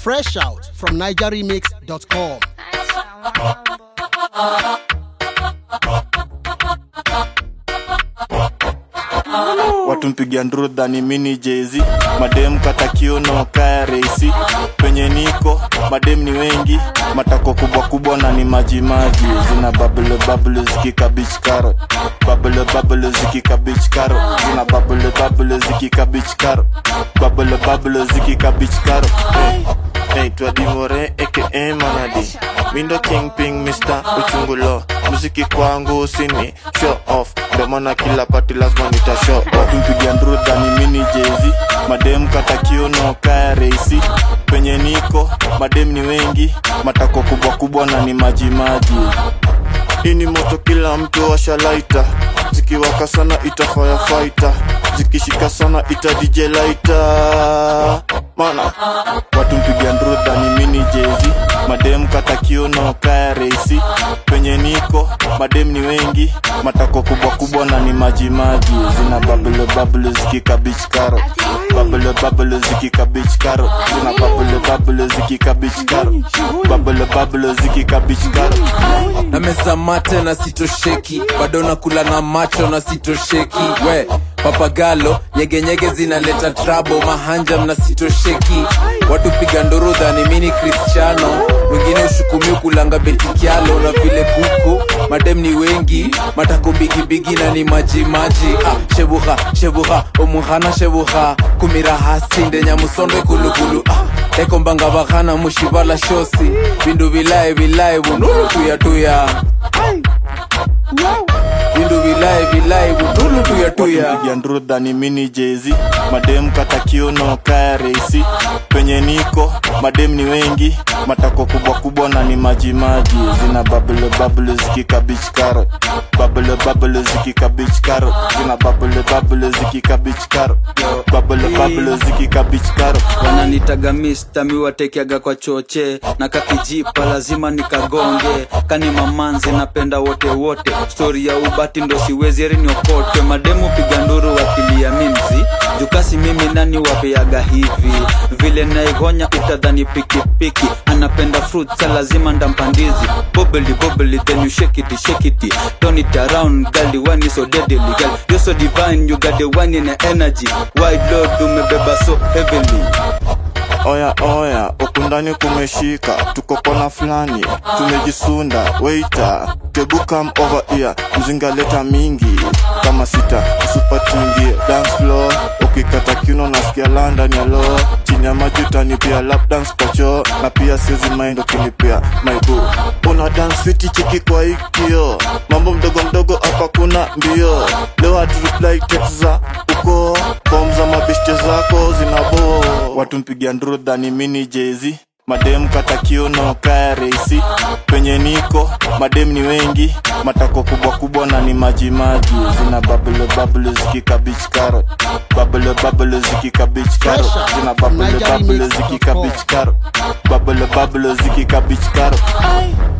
Fresh out from NigerRemix.com. watu mpiga ndrudha ni mini jezi madem kata kiuno kaya reisi penye niko madem ni wengi matako kubwa kubwa na ni majimaji zina babule babule zikikabich karo babule babule zikikabich karo zina babule babule zikikabich karo babule babule zikikabich karo hey. Hey, twadimore aka manadi mindo kingping mr uchungulo muziki kwangu sini show off ndo maana kila pati lazima nita show off mpiga ndrudha ni mini jezi madem kata kiuno kaya reisi penye niko madem ni wengi matako kubwa kubwa na ni majimaji hii ni moto kila mtu washalaita zikiwaka sana ita firefighter zikishika sana ita dj laita mana watu mpiga ndrudha ni mini jezi madem kata kiuno kaya reisi penye niko madem ni wengi matako kubwa kubwa na ni majimaji zina babule babule zikikabich karo babule babule zikikabich karo zina babule babule zikikabich karo babule babule zikikabich karo na meza mate na sitosheki bado nakula na macho na sitosheki we papagalo nyegenyege zinaleta trabo mahanja mna sitosheki watu piga ndorudha ni mini cristiano wengine ushukumiu kulanga betikialo na vile kuku madem ni wengi matako bigibigi na ni majimaji ah, shebuha shebuha omuhana shebuha kumirahasinde nyamusonde kulukulu ah, ekombanga bahana mushivala shosi bindu bilaye bilaye bunulu tuyatuya bindu bilaye bilaye bunulu tuyatuya wakipiga ndrudha ni mini jezi madem kata kiuno kaya reisi penye niko madem ni wengi matako kubwa kubwa na ni majimaji zina babule babule zikikabich karo babule babule zikikabich karo zina babule babule zikikabich karo babule babule zikikabich karo wananitaga mista miwatekiaga kwa choche na kakijipa lazima nikagonge kani mamanzi napenda wote wote stori ya ubati ndo siwezi eriniokote mademu piga nduru wakilia mimzi jukasi mimi nani wapeaga hivi vile naigonya utadhani pikipiki anapenda fruits lazima ndampandizi bobeli bobeli then you shake it shake it turn it around girl the one is so deadly girl you're so divine you got the one in the energy wide load umebeba so heavily oya oya ukundani kumeshika tuko kona fulani tumejisunda weita tebu come over here mzinga leta mingi kama sita usipatingie dance floor ukikata kiuno nasikia london ya lo chini ya maji utanipia lap dance kwa choo na pia siezi mind ukinipia maibu una dance fiti cheki kwa ikio mambo mdogo mdogo hapa kuna mbio leo hatureply text za uko fom za mabeshte zako zinabo watu mpiga ndrudha ni mini jezi madem kata kiuno kaya reisi penye niko madem ni wengi matako kubwa kubwa na ni majimaji zina babule babule zikikabich karo babule babule zikikabich karo zina babule babule zikikabich karo babule babule zikikabich karo